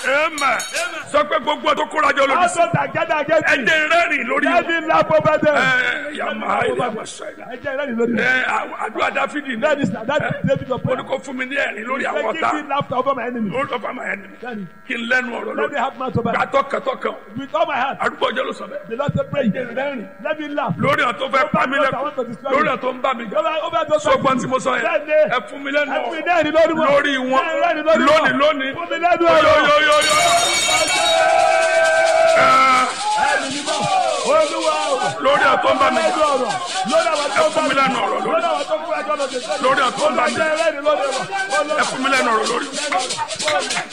Amen. Sọ pé gbogbo tó kóra jọ lórí sí. Also that gather against me. Ẹ̀jẹ̀ rẹ́rìn lórí Let wọn. me laugh over them. Ẹ yàmà ilé àwọ̀sọ̀ ẹ̀dá. Ẹ jẹ́ ìrẹ́lì lórí mi. Ẹ àwọn àdúrà Dáfídì That ní. is that is David of Ó ní prayer. kó fún mi ní ẹ̀rín lórí àwọn Say, ọ̀tá. Give me laughter over my enemy. Lórí ọ̀fà máa ẹni. Daddy, Kí n lẹ́nu ọ̀rọ̀ Let me lórí. have mouth over Gbà tọkàntọkàn. With all my heart. Àdúgbò ọjọ́ ló sọ bẹ́ẹ̀. The Lord said, pray. Let me laugh. Lórí ọ̀ tó fẹ́ pa mí lẹ́kọ̀ọ́. Lórí ọ̀ tó ń bá mi jà. Over over those Sọgbọ́n tí mo sọ yẹn. Bẹ́ẹ̀ni. Ẹ fún mi lẹ́nu Ẹ fún mi ọ̀rọ̀. lẹ́rìn lórí wọn. Lórí wọn. Ẹ rẹ́rìn lórí wọn. Lónìí lónìí. Fún mi lẹ́nu ọ̀rọ̀. Yóyóyóyó. Ẹ̀rìn ni mọ́. Olúwa o. Lórí ọ̀ tó ń bá mi Lẹ́nu jà. ọ̀rọ̀. Lórí àwọn tó Ẹ ń bá fún mi lẹ́nu ọ̀rọ̀ lórí. Lórí àwọn tó ń bá mi jà. Lórí ọ̀ tó ń bá mi jà. Olúwa, ẹ rẹ́rìn lórí wọn. Ẹ fún mi lẹ́nu ọ̀rọ̀ lórí.